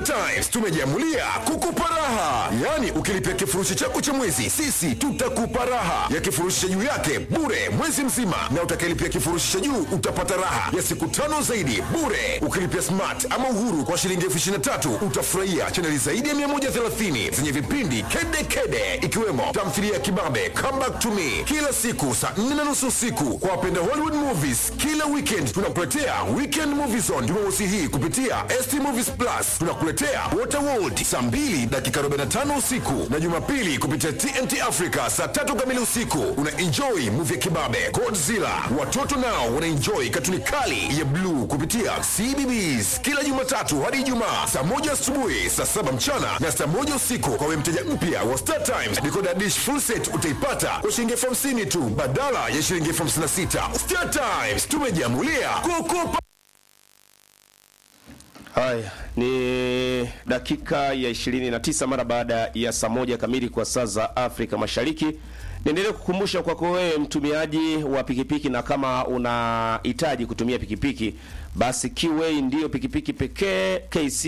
Star Times tumejiamulia kukupa raha, yaani ukilipia kifurushi chako cha mwezi, sisi tutakupa raha ya kifurushi cha juu yake bure mwezi mzima, na utakayelipia kifurushi cha juu utapata raha ya siku tano zaidi bure. Ukilipia smart ama uhuru kwa shilingi elfu ishirini na tatu utafurahia chaneli zaidi ya 130 zenye vipindi kede kede, ikiwemo tamthilia ya kibabe Come Back to Me kila siku saa 4 na nusu usiku. Kwa wapenda Hollywood movies, kila weekend tunakuletea Weekend Movie Zone Jumamosi hii kupitia ST Movies Plus. Tunakuletea Waterworld saa 2 dakika 45 usiku na Jumapili kupitia TNT Africa saa tatu kamili usiku. Una enjoy movie ya kibabe Godzilla. Watoto nao wana enjoy katuni kali ya bluu kupitia CBBS kila Jumatatu hadi Ijumaa saa moja asubuhi, saa saba mchana na saa moja usiku. Kwa wewe mteja mpya wa Star Times, decoder dish full set utaipata kwa shilingi elfu hamsini tu badala ya shilingi elfu hamsini na sita. Star Times tumejiamulia kukupa Haya ni dakika ya 29 mara baada ya saa moja kamili kwa saa za Afrika Mashariki. Niendelee kukumbusha kwako wewe mtumiaji wa pikipiki, na kama unahitaji kutumia pikipiki, basi Kiway ndiyo pikipiki pekee KC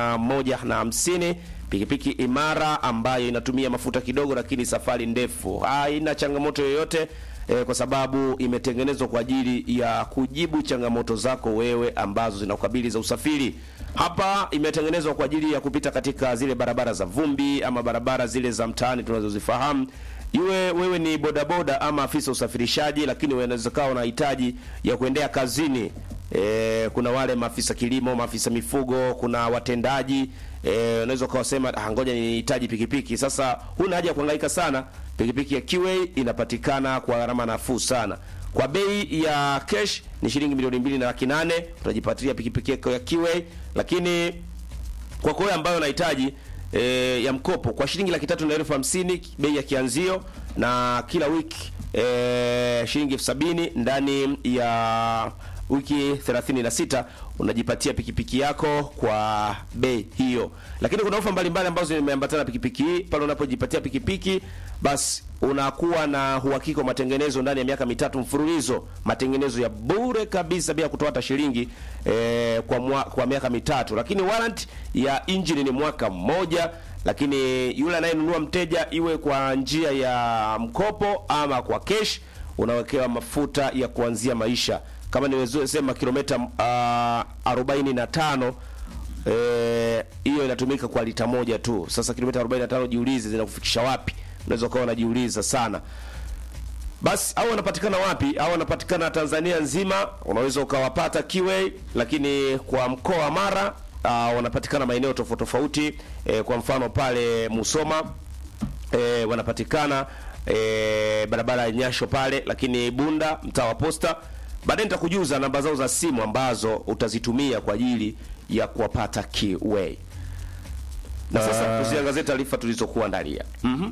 150 pikipiki imara ambayo inatumia mafuta kidogo, lakini safari ndefu, haina changamoto yoyote eh, kwa sababu imetengenezwa kwa ajili ya kujibu changamoto zako wewe ambazo zinakukabili za usafiri. Hapa imetengenezwa kwa ajili ya kupita katika zile barabara za vumbi ama barabara zile za mtaani tunazozifahamu. Iwe wewe ni bodaboda ama afisa usafirishaji, lakini unaweza kawa unahitaji ya kuendea kazini. E, kuna wale maafisa kilimo, maafisa mifugo, kuna watendaji e, unaweza ukawasema ah, ngoja nihitaji pikipiki. Sasa huna haja ya kuhangaika sana. Pikipiki ya Kiway inapatikana kwa gharama nafuu sana. Kwa bei ya cash ni shilingi milioni mbili na laki nane utajipatia pikipiki yako ya Kiway, lakini kwa kwa wewe ambayo unahitaji e, ya mkopo kwa shilingi laki tatu na elfu hamsini bei ya kianzio, na kila wiki e, shilingi elfu sabini ndani ya wiki 36 unajipatia pikipiki yako kwa bei hiyo. Lakini kuna ofa mbalimbali ambazo zimeambatana na pikipiki hii. Pale unapojipatia pikipiki, basi unakuwa na uhakika wa matengenezo ndani ya miaka mitatu mfululizo, matengenezo ya bure kabisa bila kutoa hata shilingi eh, kwa mwa, kwa miaka mitatu. Lakini warranty ya engine ni mwaka mmoja lakini yule anayenunua mteja, iwe kwa njia ya mkopo ama kwa cash, unawekewa mafuta ya kuanzia maisha kama niwezesema kilomita uh, 45 eh, hiyo inatumika kwa lita moja tu. Sasa kilomita 45 jiulize zinakufikisha wapi? Unaweza ukawa unajiuliza sana. Basi au wanapatikana wapi? Au wanapatikana Tanzania nzima, unaweza ukawapata Kiway, lakini kwa mkoa wa Mara uh, wanapatikana maeneo tofauti tofauti. Eh, kwa mfano pale Musoma eh, wanapatikana eh, barabara ya Nyasho pale, lakini Bunda mtaa wa Posta Baadaye nitakujuza namba zao za simu ambazo utazitumia kwa ajili ya kuwapata Kiway. Na sasa tuziangazie taarifa tulizokuandalia. Mhm.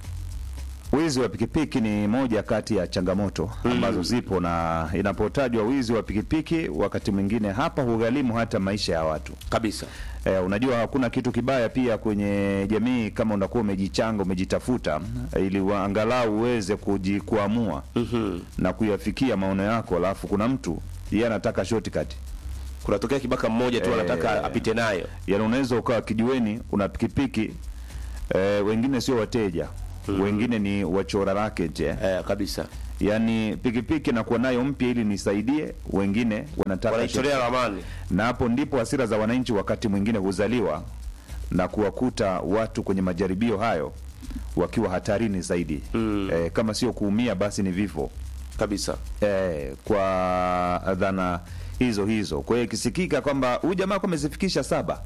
Wizi wa pikipiki ni moja kati ya changamoto ambazo zipo, na inapotajwa wizi wa pikipiki, wakati mwingine hapa hugharimu hata maisha ya watu. Kabisa. Eh, unajua hakuna kitu kibaya pia kwenye jamii kama unakuwa umejichanga umejitafuta, eh, ili wa- angalau uweze kuji- kuamua na kuyafikia maono yako, alafu kuna mtu yeye anataka shortcut. Kunatokea kibaka mmoja tu Eh, anataka apite nayo. Yaani unaweza ukawa kijiweni una pikipiki eh, wengine sio wateja wengine ni wachora racket eh. Eh, kabisa. Yaani pikipiki nakuwa nayo mpya ili nisaidie, wengine wanataka Wanaichorea ramani. na hapo ndipo hasira za wananchi wakati mwingine huzaliwa na kuwakuta watu kwenye majaribio hayo wakiwa hatarini zaidi mm. E, kama sio kuumia basi ni vifo Kabisa. e, kwa dhana hizo hizo. Kwa hiyo ikisikika kwamba huyu jamaa kwa amezifikisha saba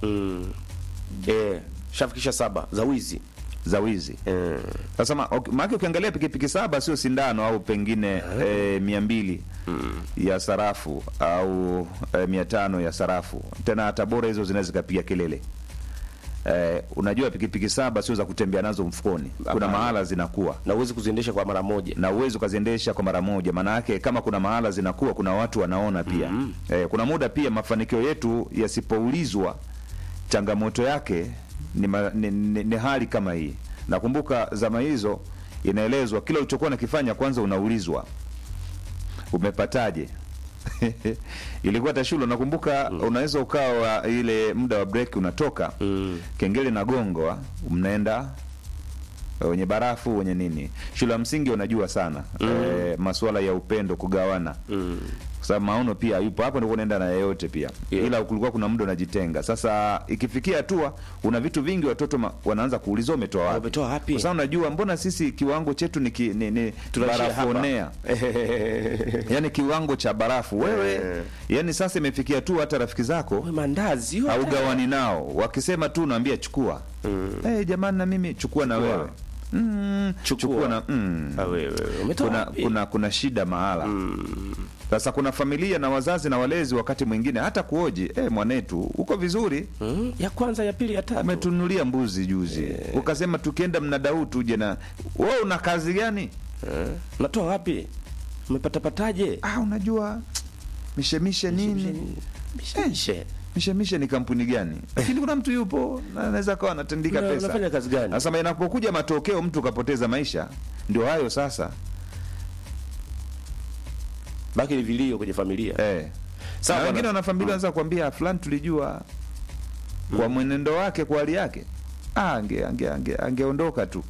Eh, shafikisha saba za wizi. za wizi Eh, sasa, ma- ok- maana ukiangalia pikipiki saba sio sindano au pengine e, mia mbili ya sarafu au e, mia tano ya sarafu, tena hata bora hizo zinaweza zikapiga kelele. Eh, unajua pikipiki saba sio za kutembea nazo mfukoni, kuna Hapana. mahala zinakuwa na uwezi kuziendesha kwa mara moja. na uwezo ukaziendesha kwa mara moja. Maana yake kama kuna mahala zinakuwa, kuna watu wanaona pia. Eh, kuna muda pia mafanikio yetu yasipoulizwa, changamoto yake ni, ma, ni, ni, ni hali kama hii. Nakumbuka zama hizo inaelezwa kila ulichokuwa nakifanya kwanza unaulizwa umepataje. ilikuwa hata shule unakumbuka unaweza ukawa ile muda wa break unatoka Mm. kengele na gongwa mnaenda eh, wenye barafu wenye nini shule ya msingi unajua sana eh, masuala ya upendo kugawana Mm. kwa sababu maono pia yupo hapo, ndio unaenda na yeyote pia Yeah. ila kulikuwa kuna muda unajitenga. Sasa ikifikia hatua una vitu vingi, watoto ma, wanaanza kuuliza umetoa wapi? Umetoa wapi? Kwa sababu unajua, mbona sisi kiwango chetu ni, ki, ni, ni Tunaishia hapa. barafonea yani kiwango cha barafu wewe, Eh. yani sasa imefikia tu hata rafiki zako We mandazi yote. haugawani nao, wakisema tu unaambia chukua. Eh, jamani na mimi chukua na Chukua. wewe mm, Chukua. chukua na mm. Ah, wewe, wewe, umetoa kuna, wapi? kuna kuna shida mahala sasa kuna familia na wazazi na walezi wakati mwingine hata kuoji eh, mwanetu uko vizuri Mm, ya kwanza ya pili ya tatu umetunulia mbuzi juzi ukasema tukienda mnada huu tuje na wewe una kazi gani Eh, unatoa wapi umepatapataje ah, unajua mishemishe nini Mishemishe. mishemishe ni kampuni gani lakini kuna mtu yupo na anaweza kawa anatandika Una- pesa unafanya kazi gani? sasa inapokuja matokeo mtu kapoteza maisha ndio hayo sasa baki ni vilio kwenye familia eh. Sawa, na wengine bwana. wana familia wanaweza kuambia fulani tulijua kwa mwenendo wake kwa hali yake ah, ange, ange, ange, angeondoka tu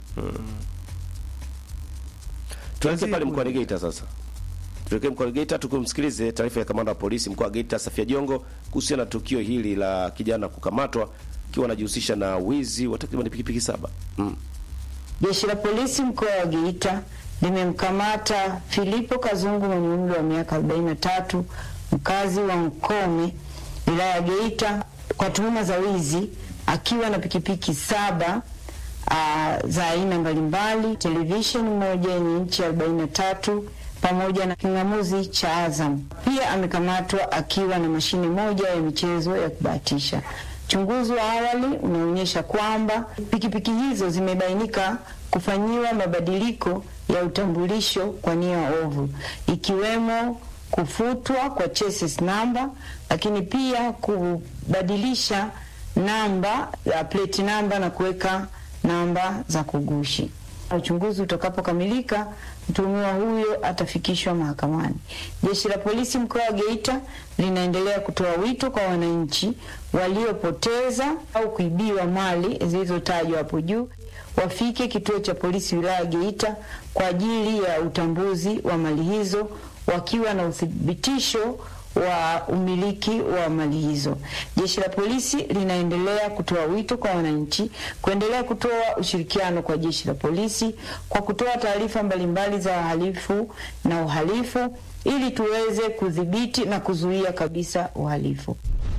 tuelekee pale Tuanzie mkoani Geita sasa tuelekee mkoani Geita tukumsikilize taarifa ya kamanda wa polisi mkoa wa Geita Safia Jongo kuhusiana na tukio hili la kijana kukamatwa akiwa anajihusisha na wizi wa takriban pikipiki saba mm. Jeshi la polisi mkoa wa Geita limemkamata Filipo Kazungu mwenye umri wa miaka 43 mkazi wa Mkome wilaya ya Geita kwa tuhuma za wizi akiwa na pikipiki saba aa, za aina mbalimbali, televisheni moja yenye inchi 43 pamoja na king'amuzi cha Azam. Pia amekamatwa akiwa na mashine moja ya michezo ya kubahatisha. Uchunguzi wa awali unaonyesha kwamba pikipiki hizo zimebainika kufanyiwa mabadiliko ya utambulisho kwa nia ovu, ikiwemo kufutwa kwa chassis namba, lakini pia kubadilisha namba ya plate namba na kuweka namba za kugushi. Uchunguzi utakapokamilika, mtuhumiwa huyo atafikishwa mahakamani. Jeshi la polisi mkoa wa Geita linaendelea kutoa wito kwa wananchi waliopoteza au kuibiwa mali zilizotajwa hapo juu wafike kituo cha polisi wilaya ya Geita kwa ajili ya utambuzi wa mali hizo wakiwa na uthibitisho wa umiliki wa mali hizo. Jeshi la polisi linaendelea kutoa wito kwa wananchi kuendelea kutoa ushirikiano kwa jeshi la polisi kwa kutoa taarifa mbalimbali za wahalifu na uhalifu ili tuweze kudhibiti na kuzuia kabisa uhalifu.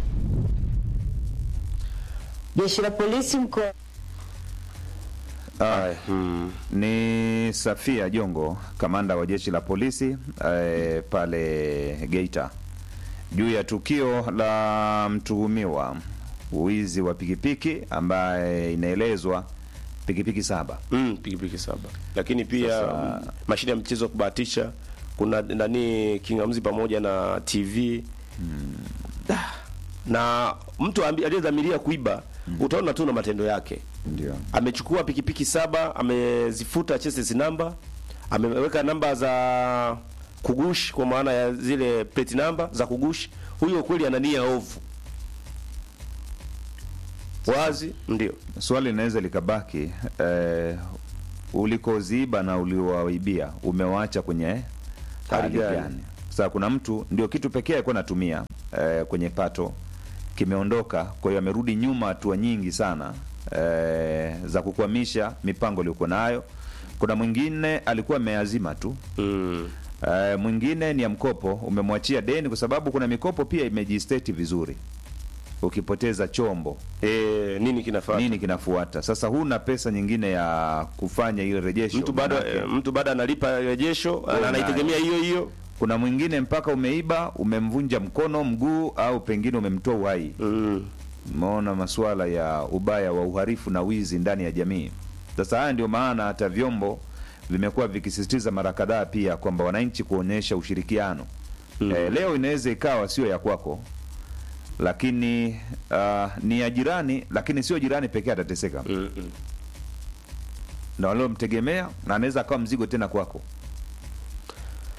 Jeshi la polisi mkoa ah, Mm. ni Safia Jongo, kamanda wa jeshi la polisi eh, pale Geita, juu ya tukio la mtuhumiwa wizi wa pikipiki ambaye inaelezwa pikipiki saba. Mm, pikipiki saba lakini pia Sasa- mm, mashine ya mchezo wa kubahatisha kuna nani kingamzi pamoja na TV Ah, na mtu ambi- aliyedhamiria kuiba utaona tu na matendo yake Ndio. amechukua pikipiki saba amezifuta chassis namba ameweka namba za kugush kwa maana ya zile plate namba za kugush huyo kweli ana nia ovu wazi ndio Swali linaweza likabaki eh, ulikoziiba na uliowaibia umewaacha kwenye hali gani? gani? Sasa kuna mtu ndio kitu pekee alikuwa anatumia eh, kwenye pato kimeondoka, kwa hiyo amerudi nyuma hatua nyingi sana eh, za kukwamisha mipango iliyokuwa nayo. Kuna mwingine alikuwa ameazima tu mm. Uh, mwingine ni ya mkopo, umemwachia deni, kwa sababu kuna mikopo pia imejisteti vizuri. Ukipoteza chombo e, nini kinafaa nini kinafuata? Sasa huna pesa nyingine ya kufanya ile rejesho. mtu bado Manake, eh, mtu bado analipa rejesho ana- Wewe anaitegemea hiyo hiyo kuna mwingine mpaka umeiba, umemvunja mkono, mguu au pengine umemtoa uhai. mm. Umeona masuala ya ubaya wa uhalifu na wizi ndani ya jamii. Sasa haya ndio maana hata vyombo vimekuwa vikisisitiza mara kadhaa pia kwamba wananchi kuonyesha ushirikiano. Eh, leo inaweza ikawa sio ya kwako, lakini ah, ni ya jirani, lakini sio jirani pekee atateseka Mm, mm. na waliomtegemea, na anaweza akawa mzigo tena kwako.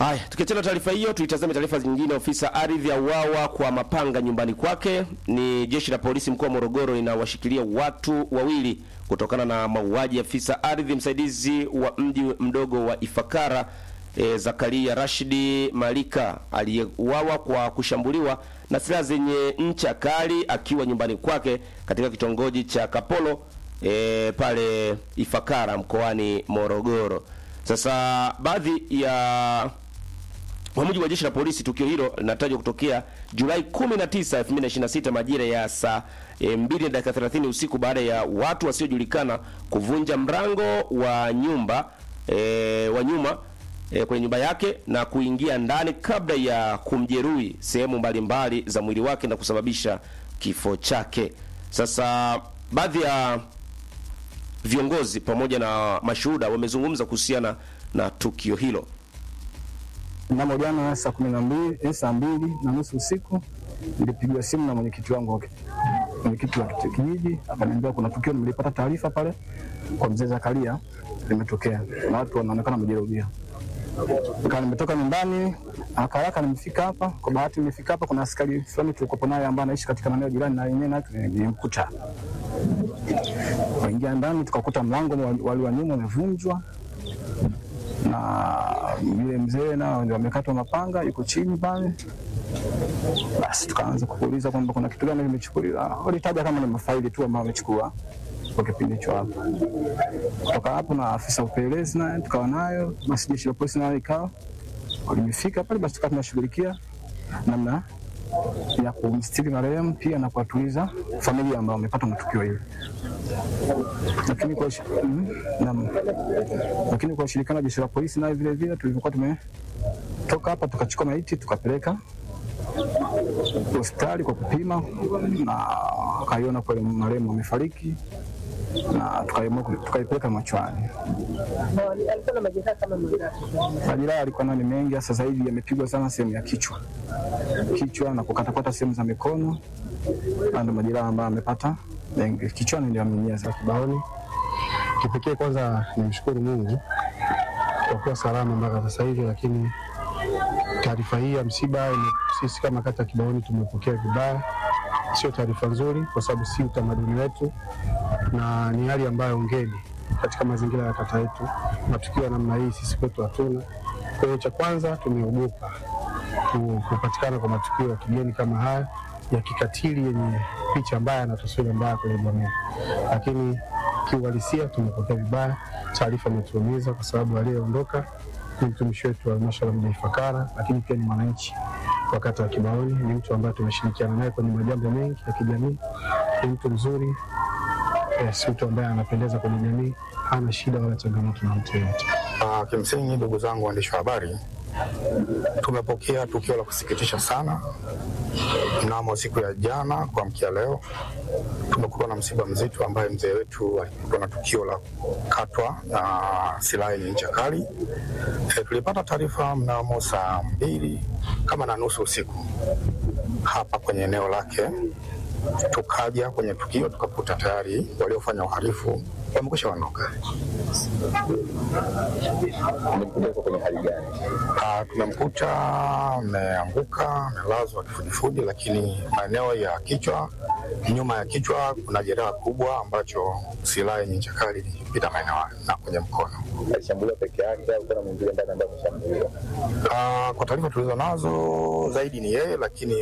Haya, tukiachana taarifa hiyo, tuitazame taarifa nyingine. Ofisa ardhi auawa kwa mapanga nyumbani kwake. Ni jeshi la polisi mkoa wa Morogoro linawashikilia watu wawili kutokana na mauaji ya afisa ardhi msaidizi wa mji mdogo wa Ifakara e, Zakaria Rashidi Malika aliyeuawa kwa kushambuliwa na silaha zenye ncha kali akiwa nyumbani kwake katika kitongoji cha Kapolo e, pale Ifakara mkoani Morogoro. Sasa baadhi ya kwa mujibu wa jeshi la polisi, tukio hilo linatajwa kutokea Julai 19, 2026 majira ya saa e, 2 na dakika 30 usiku baada ya watu wasiojulikana kuvunja mlango wa nyumba e, wa nyuma e, kwenye nyumba yake na kuingia ndani kabla ya kumjeruhi sehemu mbalimbali za mwili wake na kusababisha kifo chake. Sasa baadhi ya viongozi pamoja na mashuhuda wamezungumza kuhusiana na tukio hilo. Mnamo jana saa kumi na mbili eh, saa mbili na nusu usiku nilipigiwa simu na mwenyekiti wangu wa ki- mwenyekiti wa kiti- kijiji akaniambia kuna tukio, nilipata taarifa pale kwa mzee Zakaria limetokea na watu wanaonekana wamejeruhiwa. Kaa nimetoka nyumbani haraka haraka, nimefika hapa. Kwa bahati nimefika hapa, kuna askari fulani tulikuwa naye ambaye anaishi katika maeneo jirani na yenyewe, naye nilimkuta waingia ndani, tukakuta mlango wa- wali wa nyuma umevunjwa na yule mzee nao ndio amekatwa mapanga, yuko chini pale. Basi tukaanza kuuliza kwamba kuna kitu gani kimechukuliwa. Walitaja kama ni mafaili tu ambayo wamechukua kwa kipindi hicho hapo. Kutoka hapo na afisa upelelezi naye tukawa nayo, basi jeshi la polisi nayo ikawa walimefika pale, basi tukawa tunashughulikia namna ya kumstiri marehemu pia na kuwatuliza familia ambao wamepata matukio hili lakini kwa ushi- mm, naam. lakini kwa ushirikiano wa jeshi la polisi nayo vile vile tulivyokuwa tumetoka hapa tukachukua maiti tukapeleka hospitali kwa kupima na akaiona kweli marehemu amefariki na tukaamua ku- tukaipeleka machwani. alikuwa na majeraha kama mangapi? Majeraha alikuwa nayo ni mengi, sasa sasa hivi yamepigwa sana sehemu ya kichwa kichwa na kukatakata sehemu za mikono, na ndio majeraha ambayo amepata mengi kichwani, ndio amenyia sasa kibaoni. Kipekee kwanza nimshukuru Mungu kwa kuwa salama mpaka sasa hivi, lakini taarifa hii ya msiba ime- sisi kama kata Kibaoni tumepokea vibaya. Sio taarifa nzuri, kwa sababu si utamaduni wetu na ni hali ambayo ngeni katika mazingira ya kata yetu. Matukio ya namna hii sisi kwetu hatuna. Kwa hiyo cha kwanza tumeogopa ku- kupatikana kwa matukio ya kigeni kama haya ya kikatili yenye picha mbaya na taswira mbaya kwenye jamii, lakini kiuhalisia tumepokea vibaya. Taarifa imetuumiza kwa sababu aliyeondoka ni mtumishi wetu wa halmashauri ya mji Ifakara, lakini pia ni mwananchi wa kata ya Kibaoni. Ni mtu ambaye tumeshirikiana naye kwenye majambo mengi ya kijamii. Ni mtu mzuri, eh, si mtu ambaye anapendeza kwenye jamii, hana shida wala changamoto na mtu yeyote. Uh, kimsingi ndugu zangu waandishi wa habari, tumepokea tukio la kusikitisha sana mnamo siku ya jana kuamkia leo. Tumekuwa na msiba mzito ambaye mzee wetu alikuwa na tukio la kukatwa na silaha yenye ncha kali. E, tulipata taarifa mnamo saa mbili kama na nusu usiku hapa kwenye eneo lake tukaja kwenye tukio tukakuta tayari waliofanya uhalifu wamekwisha ondoka. Ah, tumemkuta ameanguka, amelazwa kifudifudi, lakini maeneo ya kichwa, nyuma ya kichwa kuna jeraha kubwa ambacho silaha yenye ncha kali ilipita maeneo hayo na kwenye mkono. alishambuliwa peke yake au kuna mwingine ndani ambaye ameshambuliwa? Ah, kwa taarifa tulizo nazo zaidi ni yeye, lakini